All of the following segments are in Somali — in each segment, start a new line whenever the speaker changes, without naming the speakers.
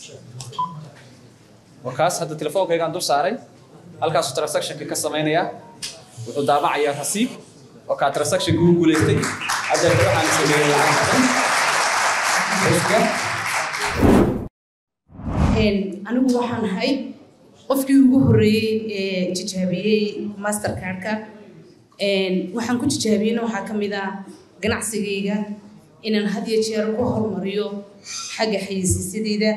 wakaas hadda telefoonkaygaan dul saaray halkaasuu transactionka ka samaynayaa wuxuu daabacayaa rasiib oo kaa transactionka ugu guulaystay adeerka waxaan sameeyey lacag
anigu waxaan ahay qofkii ugu horreeyey ee tijaabiyey mastercardka waxaan ku tijaabiyeyna waxaa ka mid ah ganacsigayga inaan had iyo jeer ku horumariyo xagga xayeysiisyadayda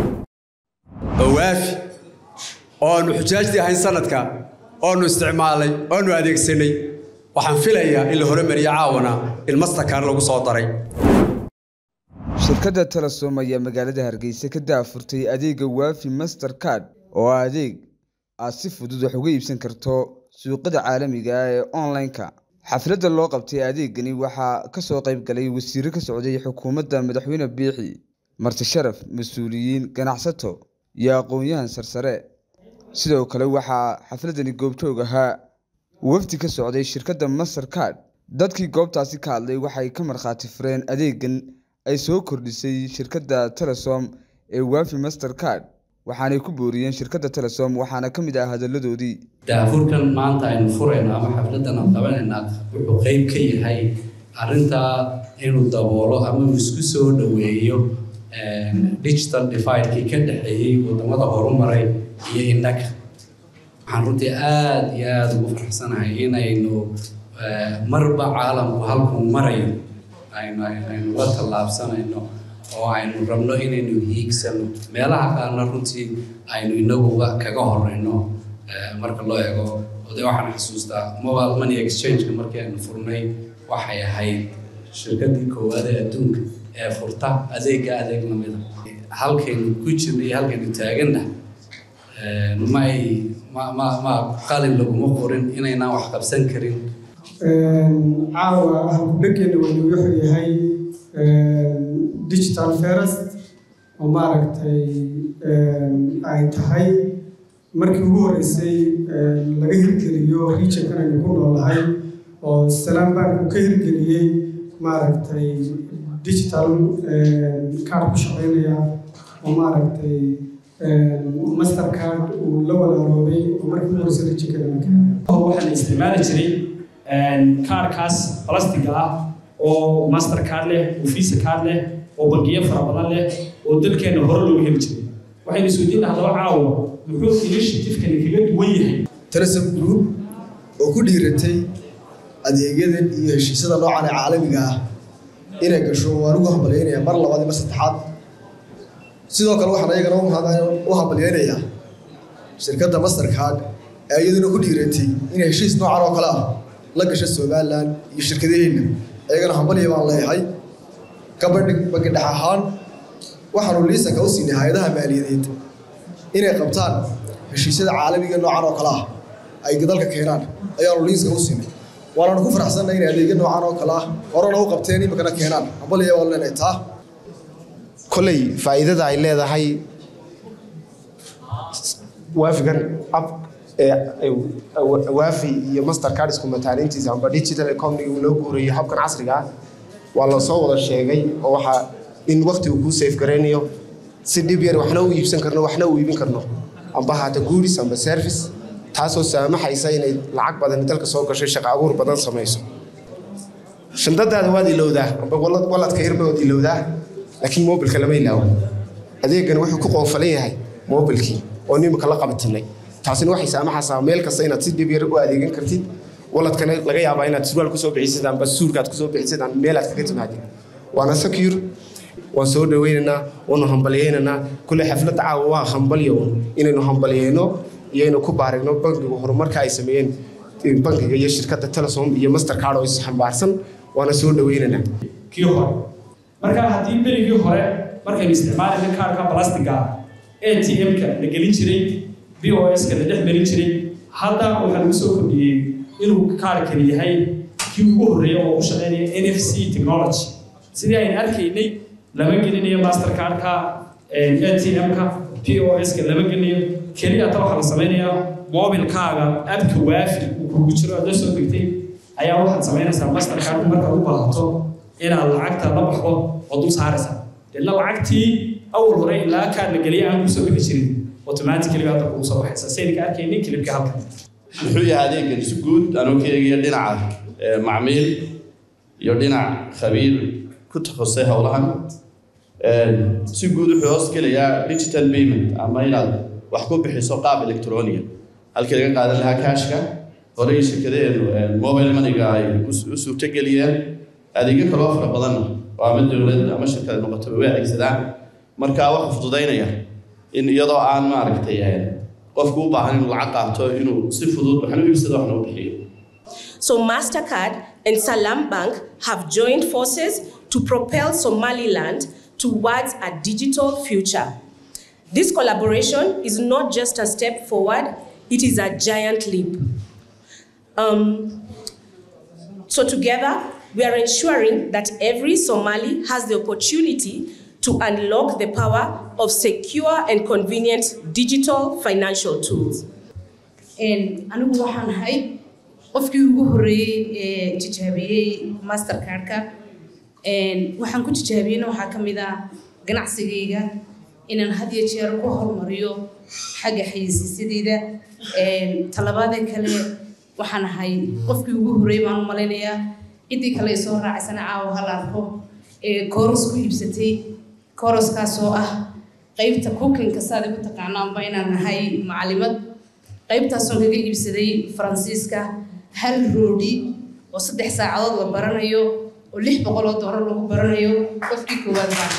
waafi oonu xujaajtii ahayn sanadka oonu isticmaalay oonu adeegsanay waxaan filayaa in la horumariyo caawana in mastercard lagu soo daray
shirkadda telesom ayaa magaalada hargeysa ka daafurtay adeega waafi mastercard oo ah adeeg aad si fudud wax uga iibsan karto suuqada caalamiga ah ee online-ka xafladda loo qabtay adeegani waxaa ka soo qayb galay wasiiro ka socday xukuumadda madaxweyne biixi marti sharaf mas-uuliyiin ganacsato iyo aqoon-yahan sarsare sidoo kale waxaa xafladani goobjoog ahaa wafdi ka socday shirkadda mastercard dadkii goobtaasi ka hadlay waxay ka markhaati fureen adeegan ay soo kordhisay shirkadda telesom ee waafi mastercard waxaanay ku booriyeen shirkadda telesom waxaana ka mid ah hadalladoodii
daafurkan maanta aynu furayno ama xafladan aan qabanaynaa wuxuu qeyb ka yahay arrintaa inuu daboolo ama uu isku soo dhoweeyo digital dividekii ka dhexeeyey wadamada horumaray iyo innaga waxaan runtii aada iyo aada ugu faraxsanahay inaynu marba caalamku halkuu marayo aynu aynu la tallaabsanayno oo aynu rabno inaynu hiigsano meelaha qaarna runtii aynu inaguga kaga horeyno marka loo eego ode waxaan xasuustaa mobile money exchange-ka markii aynu furnay waxay ahayd shirkadii koowaad ee adduunka ee furta adeega adeeg lamida halkaynu ku jirna iyo halkaynu taaganna may ma ma ma qalin laguma qorin inaynaan wax qabsan karin
caawa halkudhankeena weyne wuxuu yahay digital first oo maaragtay ay tahay markii ugu horreysay laga hirgeliyo regionkan aynu ku noolahay oo salaam bank uu ka hirgeliyey maaragtay digital card ku shaqeynaya oo maaragtay mastercard uu la walaaroobay oo markii ugu horreysay regionkan
waxaa la isticmaali jiray kaarkaas balastiga ah oo master card leh oo visa card leh oo bangiyo fara badan leh oo dalkeena hore loogu heli jiray waxaynu isweydiin haddaba caawa muxuu initiative-kani kaga duwan yahay
telesom group oo ku dhiiratay adeegyadan iyo heshiisyada noocan ee caalamiga ah inay gasho waan ugu hambalyaynayaa mar labaad iyo mar saddexaad sidoo kale waxaan ayagana u hambalyaynayaa shirkadda mastercard ee iyaduna ku dhiiratay inay heshiis noocan oo kale ah la gasha somalilan iyo shirkadaheenna ayagana hambalya baan leeyahay kabadhi bangi dhex ahaan waxaanu liisanka u siinay hay-adaha maaliyadeed inay qabtaan heshiisyada caalamiga noocan oo kale ah ay dalka keenaan ayaanu liisanka u siinay waanaanu ku faraxsanna inay adeegyo noocan oo kale ah horena u qabteen iminkana keenaan hambalya waan leenahay taa
kolley faa'iidada ay leedahay waafigan ab waafi iyo mastercard isku mataalintiisa amba digital economy uu loo guurayo habkan casriga ah waa la soo wada sheegay oo waxaa in waqti uu kuu safe garaynayo si dhib yar waxna u iibsan karno waxna u iibin karno amba haata guuris amba service taasoo saamaxaysa inay lacag badan dalka soo gashay shaqo abuur badan samayso shandadaada waad ilowdaa amba waladka yarba waad ilowdaa laakiin mobilka lama ilaawo adeegan wuxuu ku qoofalan yahay mobilkii oo nimika la qabatinay taasina waxay saamaxaysaa meel kasta inaad si dhib yar u adeegan kartid waladkana laga yaabaa inaad surwaal kusoo bixisid amba suurkaad kusoo bixisid aan meelaad kaga timaadin waana secure waan soo dhaweynaynaa waanu hambalyaynaynaa kulle xafladda caawa waa hambalyo inaynu hambalyayno iyo inaynu ku baarigno bankiga horumarka ay sameeyeen bankiga iyo shirkadda telesom iyo mastercard oo is xambaarsan waana soo dhaweynaynaa
kii hore marka haddii berigii hore markaynu isticmaalayna kaarka balastiga a t m-ka la gelin jiray b o s-ka la dhex marin jiray hadda waxaa lagu soo kordhiyey inuu kaarkani yahay kii ugu horreeya oo u shaqeynaya n f c technology sidii aynu arkaynay lama gelinayo mastercardka a t m-ka p o s-ka lama gelinayo keliya hata waxaa la samaynayaa mobilkaaga abka waafi uu kugu jiro aad la soo degtay ayaa waxaad samaynaysaa mastercard markaad u baahato inaad lacagta la baxdo oo dul saaraysaa deedna lacagtii awal hore ilaa kaar la geliya aan kusoo bixi jirin automatically hadda kugu soo baxaysa sayidka arkayni kilibka halkan
muxuu yahay adeegan si guud anuu ka eegaya dhinaca eh, macmiil iyo dhinac khabiir ku takhasusay howlahan Eh, si guud wuxuu hoos gelayaa digital payment ama inaad wax ku bixiso qaab electronia halkii laga qaadan lahaa kaashka horey shirkadeenu eh, mobile moneyga ay u- u suurtageliyeen adeegyo kaloo fara badanna oo ama dowlad ama shirkad noqotaba way adeegsadaan marka waxaa fududaynaya in iyadoo aan maaragtay eh, qofku u baahan inuu lacag qaato inuu si fudud waxna u iibsado waxna u bixiyo
So MasterCard and Salam Bank have joined forces to propel Somaliland towards a digital future. This collaboration is not just a step forward, it is a giant leap. Um, so together, we are ensuring that every Somali has the opportunity to unlock the power of secure and convenient digital financial tools.
anigu waxaan ahay qofkii ugu horreeyey ee tijaabiyey mastercardka waxaan ku tijaabiyeyna waxaa ka mid ah ganacsigayga inaan had iyo jeer ku horumariyo xagga xayeysiisyadeyda talabaadee kale waxaan ahay qofkii ugu horreeyey baan u malaynayaa ciddii kale ay soo raacaysana caawa hal arko ee kooros ku iibsatay kooroskaasoo ah qaybta cookinka saad igu taqaanaanba inaan nahay macalimad qaybtaasoon kaga iibsaday faransiiska hal roodhi oo saddex saacadood la baranayo oo lix boqol oo doolar lagu baranayo qofkii koowaad baan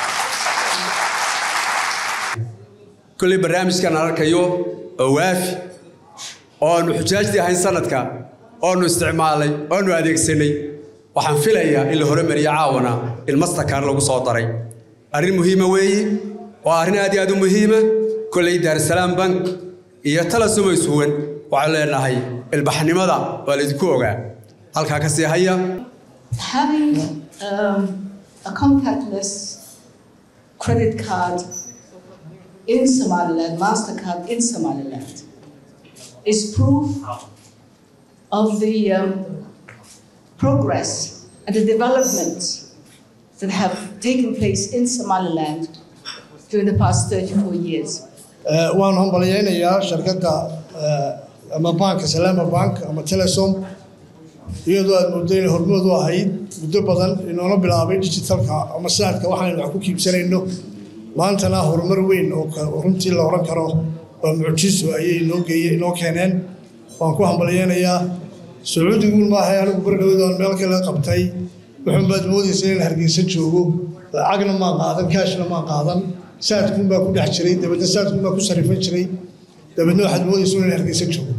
kolley barnaamijkan aan arkayo oo waafi oo aanu xujaajtii ahayn sanadka oonu isticmaalay oonu adeegsanay waxaan filayaa in la horumariyo caawana in mastercard lagu soo daray arrin muhiima weeye waa arrin aad iyo aad u muhiima kolley daarusalaam bank iyo talasuma isuwan waxaan leenahay ilbaxnimada waa laydinku ogaa halkaa ka sii haya
having um, a contactless credit card in Somaliland, MasterCard in Somaliland, is proof of the um, progress and the development that have taken place in Somaliland during the past 34 years.
waan hambalyaynayaa shirkadda ama banka salaama bank ama telesom iyadoo aad muddo inay hormood u ahayd muddo badan inoola bilaabay digitalka ama saadka waxaanu wax ku kiibsanayno maantana horumar weyn oo runtii la oran karo waa mucjiso ayay inoo geeye inoo keeneen waan ku hambalyaynayaa sacuudiguun maahay anigu bardhowda aan meel kale qabtay wuxuun baad moodaysa inaan hargeysa joogo lacagna maan qaadan kaashna maan qaadan saadkuun baa ku dhex jiray dabeedna saadkuun baa ku sarifan jiray dabeedna waxaad moodaysa inaan hargeysa joogo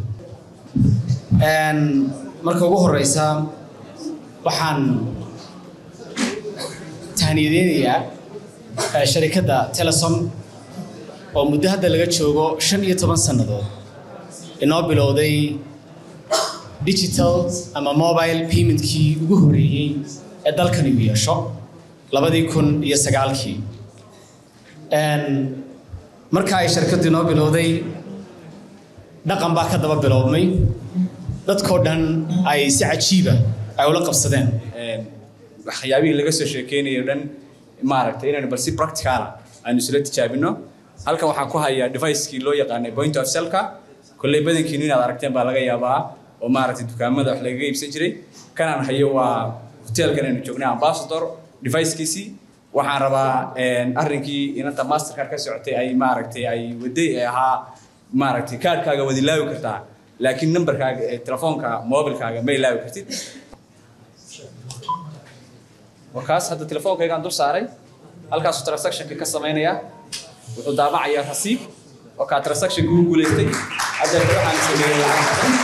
marka ugu horeysa waxaan tahniyadeynayaa sharikadda telesom oo muddo hadda laga joogo shan iyo toban sannadood inoo bilowday digital ama mobile paymentkii ugu horreeyey ee dalkani u yeesho labadii kun iyo sagaalkii marka ay shirkaddu inoo bilowday dhaqan baa ka daba bilowmay dadkoo dhan ay si cajiiba ay ula qabsadeen
waxyaabihii laga soo sheekeynayo dhan maaragtay inaynu bal si practicala aynu isla tijaabino halkan waxaan ku hayaa devicekii loo yaqaanay point of cellka kolley badankiinu inaad aragteen baa laga yaabaa oo maaragtay dukaamada wax lagaga iibsan jiray kanaan hayo waa hotelkan aynu joognay ambassador devicekiisii waxaan rabaa arrinkii inanta mastercard ka socotay ay maaragtay ay waday ee ahaa maaragtay kaadhkaaga wad ilaawi kartaa laakiin numberkaaga telefoonka mobilkaaga ma ilaawi kartid wakaas hadda telefoonkaygaan dul saaray halkaasuu transactionka ka samaynaya wuxuu daabacayaa rasiib oo kaa transactionka ugu guulaystay haddeeta waxaan sameeyey lacag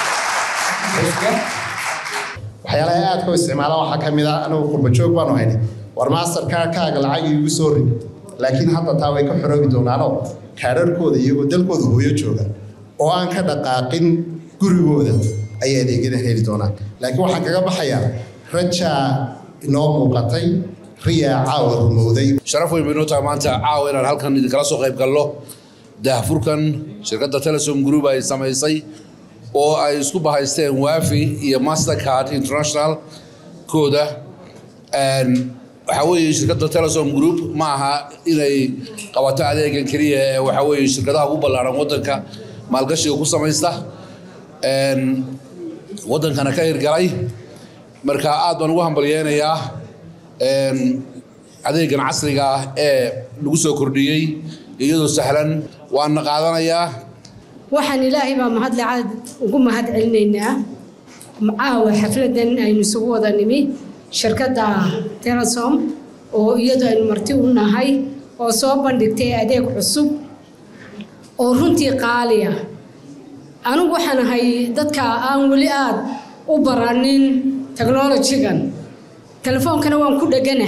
waxyaalaha aadka u isticmaala waxaa ka mid ah anigu qurba joog baanu haynay war masterkaarkaaga lacag iigu soo rid laakiin hadda taa way ka xoroobi doonaanoo kaadharkooda iyagoo dalkooda hooyo jooga oo aan ka dhaqaaqin gurigooda ayay adeegyadan heli doonaan laakiin waxaan kaga baxayaa rajaa inoo muuqatay riyaa caawa rumowday
sharaf weyn bay noo tahay maanta caawa inaan halkan idinkala soo qayb galno daahfurkan shirkadda telesom group ay samaysay oo ay isku bahaysteen wafi iyo mastercard international kooda waxaa weeye shirkadda telesom group ma aha inay qabato adeegan keliya ee waxaa weeye shirkadaha ugu ballaaran waddanka maalgashiga ku samaysta een, waddankana ka hirgalay marka aad baan ugu hambalyeynayaa een, adeegan casriga ah ee lagu soo kordhiyey iyadoo sahlan waana qaadanayaa
waxaan ilaahay baa mahadle caad ugu mahad celinaynaa caawa xafladan aynu isugu wada nimi shirkadda telesom oo iyadu aynu marti u nahay oo soo bandhigtay adeeg cusub oo runtii qaali ah anigu waxaan ahay dadka aan weli aad u baranin technologigan telefoonkana waan ku dhegana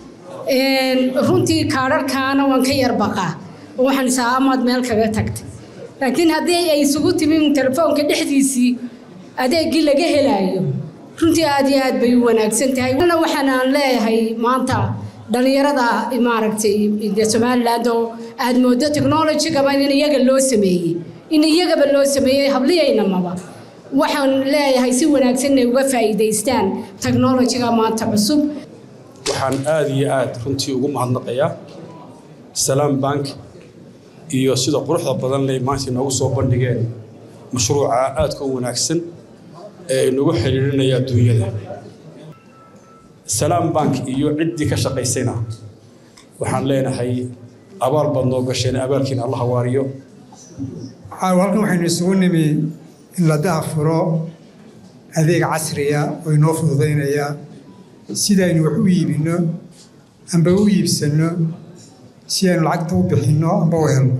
runtii kaadharkaana waan ka yar baqaa oo waxaan isaa amaad meel kaga tagtay laakiin haddii ay isugu timin telefoonka dhexdiisii adeeggii laga helaayo runtii aad iyo aad bay u wanaagsan tahay ana waxaan aan leeyahay maanta dhalinyarada maaragtay de somaliland oo aad moodo technologygaba in iyaga loo sameeyey in iyagaba loo sameeyey habliyaynamaba waxaan leeyahay si wanaagsan inay uga faa'iidaystaan technologyga maanta cusub
waxaan aada iyo aada runtii ugu mahadnaqayaa salaam bank iyo sida quruxda badan leh maanta inoogu soo bandhigeen mashruuca aadka u wanaagsan ee inagu xiriirinaya adduunyada salaam bank iyo ciddii ka shaqaysayna waxaan leenahay abaal baad noo gasheen abaalkiina allah waariyo
caawa halkan waxaynu isugu nimi in la daafuro adeeg casriya oo inoo fududaynaya sidaynu wax u iibinno amba u iibsanno si aynu lacagta u bixinno amba u helno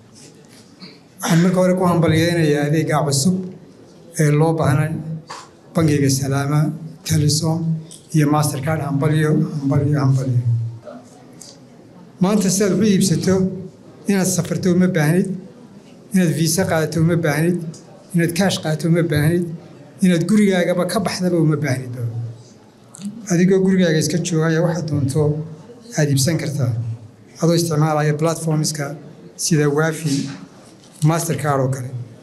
waxaan marka hore ku hambalyeynayaa adeeggaa cusub ee loo baahnay bangiga salaama telesom iyo mastercard hambalyo hambalyo hambalyo maanta si aad wax u iibsato inaad safarto uma baahnid inaad viisa qaadato uma baahnid inaad kaash qaadato uma baahnid inaad gurigaagaba ka baxdaba uma baahnidba adigoo gurigaaga iska joogaya waxaad doonto aad iibsan kartaa adoo isticmaalaya platformska sida waafi mastercard oo kale